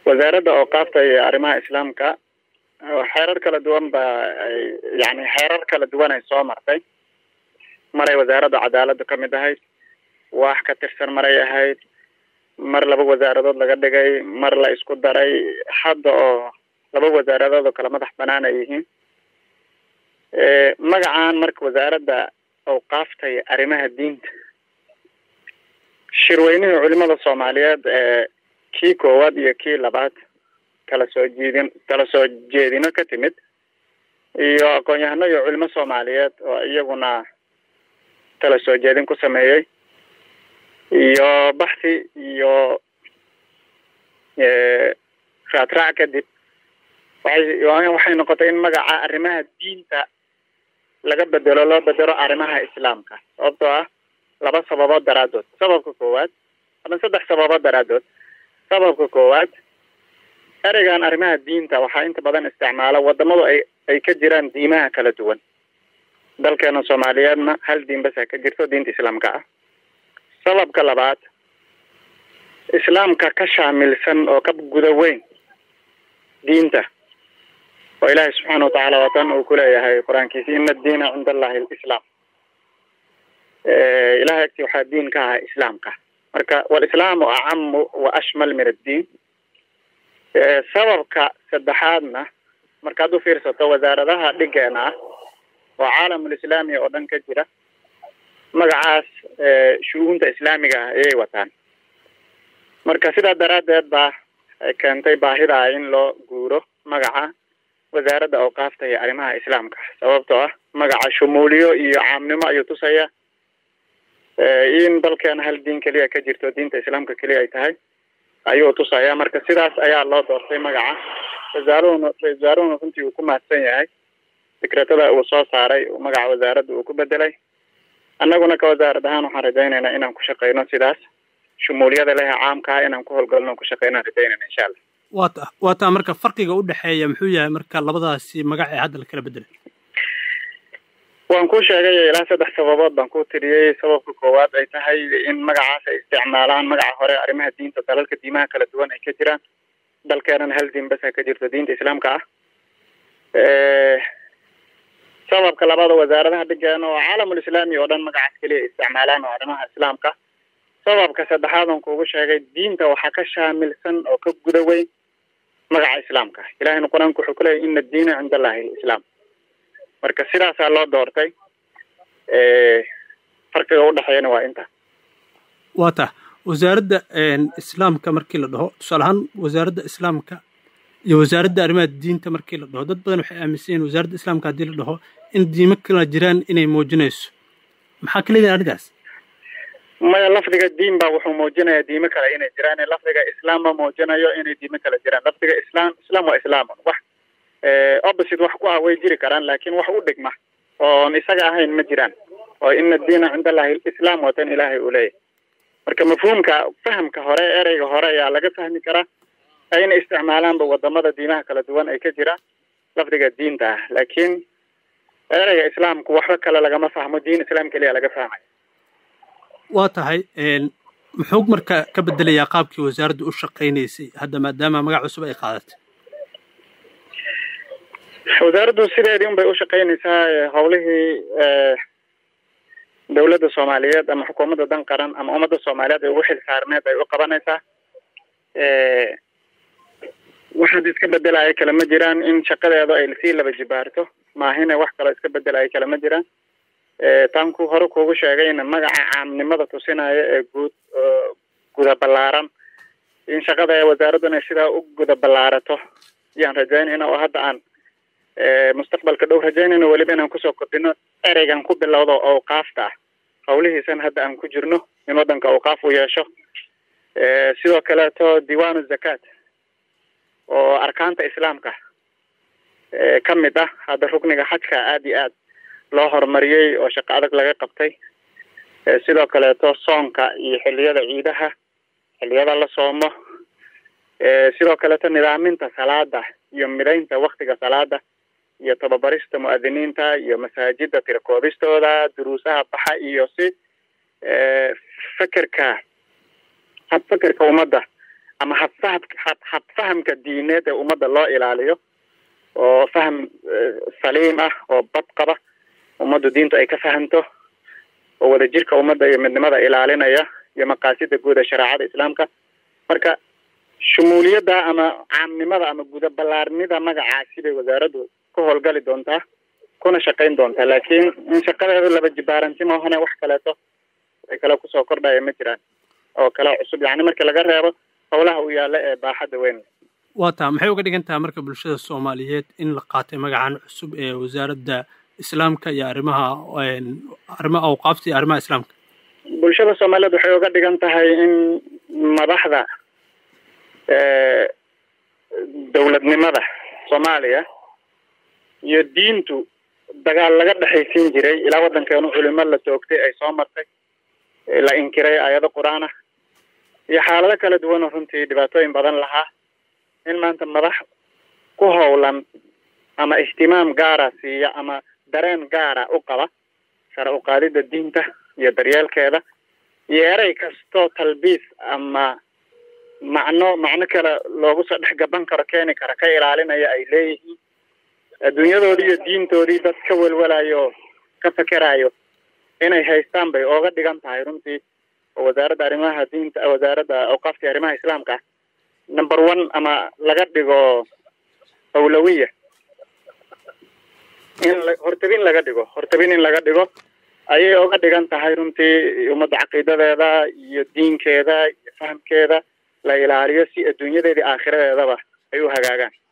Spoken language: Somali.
wasaaradda ooqaafta iyo arrimaha islaamka xeerar kala duwan ba yani xeerar kala duwan ay soo martay maray wasaaradda cadaaladdu ka mid ahayd waax ka tirsan maray ahayd mar laba wasaaradood laga dhigay mar la isku daray hadda oo laba wasaaradood oo kala madax banaan ay yihiin magacan marka wasaaradda awqaafta iyo arrimaha diinta shirweynihii culimada soomaaliyeed ee kii koowaad iyo kii labaad kala soo jeedin kala soo jeedino ka timid iyo aqoon-yahano iyo culimo soomaaliyeed oo iyaguna kala soo jeedin ku sameeyey iyo baxsi iyo raadraac kadib waxay waxay noqotay in magaca arrimaha diinta laga bedelo loo bedelo arrimaha islaamka sababtoo ah laba sababood daraadood sababka koowaad ama saddex sababood daraadood sababka koowaad ereygan arrimaha diinta waxaa inta badan isticmaala wadamadu ay ay ka jiraan diimaha kala duwan dalkeena soomaaliyeedna hal diin basa ka jirto diinta islaamka ah sababka labaad islaamka ka shaamilsan oo ka guda weyn diinta oo ilaahay subxaana watacaala watan uu kuleeyahay qur-aankiisi ina addiina cinda allahi alislaam ilahay agti waxaa diin ka ahaa islaamka marka walislaamu acamu wa ashmal min addiin sababka saddexaadna markaad u fiirsato wasaaradaha dhigeena ah oo caalamulislaami oo dhan ka jira magacaas shu-uunta islaamiga ah ayay wataan marka sidaa daraaddeed baa keentay baahida in loo guuro magaca wasaaradda awqaafta iyo arrimaha islaamka sababtoo ah magaca shumuuliyo iyo caamnimo ayuu tusaya in dalkeena hal diin keliya ka jirto diinta islaamka keliya ay tahay ayuu tusaya marka sidaas ayaa loo doortay magaca wasaaruhuna ra-isul wasaaruhuna runtii uu ku mahadsan yahay fikretada uu soo saaray magaca wasaaradda uu ku bedelay annaguna ka wasaarad ahaan waxaan rajaynaynaa inaan ku shaqeyno sidaas shumuuliyada leh caamkaa inaan ku howlgalno ku shaqeynaan rajaynayna insha allah waa ta waa taa marka farqiga u dhexeeya muxuu yahay marka labadaasi magac ee hadda la kala bedelay waan ku sheegay ilaa saddex sababood baan ku tiriyey sababka koowaad ay tahay in magacaas ay isticmaalaan magaca hore arrimaha diinta dalalka diimaha kala duwan ay ka jiraan dalkeenana hal diin basa ka jirto diinta islaamka ah sababka labaad oo wasaaradaha dhigeena oo caalamulislaami oo dhan magacaas keliya ay isticmaalaan oo arrimaha islaamka sababka saddexaad on kuugu sheegay diinta waxaa ka shaamilsan oo ka guda weyn magaca islaamka ilahayna qur-aanku wuxuu kuleeyahy ina addiina cinda allahi alislaam marka sidaasaa loo doortay farqiga udhexeeyana waa inta waa ta wasaaradda islaamka markii la dhaho tusaale ahaan wasaaradda islaamka iyo wasaaradda arrimaha diinta markii la dhaho dad badan waxay aaminsan yihin wasaaradda islaamka haddii la dhaho in diimo kala jiraan inay muujinayso maxaa ka leedahay arrintaas maya lafdiga diin ba wuxuu muujinayaa diimo kale inay jiraan lafdiga islaam ma muujinayo inay diimo kale jiraan lafdiga islaam islaam waa islaamun wax opposite wax ku ah way jiri karaan laakin wax u dhigma oon isaga ahayn ma jiraan oo ina diina cinda allahi islaam watan ilaahay uu leeyahay marka mafhuumka fahamka hore ereyga hore ayaa laga fahmi karaa ayna isticmaalaanba wadamada diimaha kala duwan ay ka jiraan lafdiga diinta ah laakiin ereyga islaamku waxba kale lagama fahmo diin islaam keliya laga fahmaya waa tahay muxuu marka ka bedelayaa qaabkii wasaaraddu u shaqaynaysay hadda maadaama magac cusub ay qaadatay wasaaraddu sideedii un bay u shaqaynaysaa howlihii dawladda soomaaliyeed ama xukuumadda dan qaran ama ummadda soomaaliyeed ay ugu xil saarneed ay u qabanaysaa waxaad iska bedelaya kale ma jiraan in shaqadeedu ay sii laba jibaarto maahine wax kaloo iska bedelaya kale ma jiraan taan ku hore kuugu sheegayna magaca caamnimada tusinaya ee guud guda ballaaran in shaqada wasaaradduna sidaa u guda ballaarato yaan rajaynayna oo hadda aan mustaqbalka dhow rajaynayno weliba inaan kusoo kordhino ereygan ku bilowdo awqaafta ah howlihiisan hadda aan ku jirno in waddanka awqaaf u yeesho sidoo kaleeto diiwaanu zakaat oo arkaanta islaamka ka mid ah hadda rukniga xajka aada iyo aad loo horumariyey oo shaqo adag laga qabtay sidoo kaleeto soonka iyo xilliyada ciidaha xilliyada la soomo sidoo kaleeto nidaaminta salaada iyo midaynta waktiga salaada iyo tababarista mu'adiniinta iyo masaajida tirakoobistooda duruusaha baxa iyo si fekerka hab fekerka ummadda ama habfaham hab habfahamka diineed ee ummadda loo ilaaliyo oo faham saliim ah oo bad qaba ummaddu diintu ay ka fahamto oo wadajirka ummadda iyo midnimada ilaalinaya iyo maqaasida guud ee shareecada islaamka marka shumuuliyadda ama caamnimada ama guda ballaarnida magacaasi bay wasaaraddu ka howlgali doontaa kuna shaqayn doontaa laakiin in shaqadeedu laba jibaaranti maahane wax kaleeto ay kale kusoo kordhaya ma jiraan oo kale cusub yacni marka laga reebo howlaha u yaalla ee baaxadda weyn waa taa maxay uga dhigan tahay marka bulshada soomaaliyeed in la qaatay magacan cusub ee wasaaradda islaamka iyo arrimaha arrimaha awqaafta iyo arrimaha islaamka bulshada soomaaliyeed waxay uga dhigan tahay in madaxda dowladnimada soomaaliya iyo diintu dagaal laga dhexaysiin jiray ilaa waddankeenu culimo la toogtay ay soo martay la inkiray aayado qur-aan ah iyo xaalado kala duwan oo runtii dhibaatooyin badan lahaa in maanta madax ku howlan ama ihtimaam gaara siiya ama dareen gaara u qaba sare u qaadida diinta iyo daryeelkeeda iyo erey kastoo talbiis ama macno macno kale loogu soo dhex gaban karo keeni kara ka ilaalinaya ay leeyihiin adduunyadoodii iyo diintoodii dad ka welwelayo oo ka fekerayo inay haystaan bay ooga dhigan tahay runtii oo wasaaradda arrimaha diinta wasaaradda awqaafta arrimaha islaamka ah number one ama laga dhigo awlawiya in hortabin laga dhigo hortabin in laga dhigo ayay oga dhigan tahay runtii ummadda caqiidadeeda iyo diinkeeda iyo fahamkeeda la ilaaliyo si adduunyadeedii aakhiradeedaba ay u hagaagaan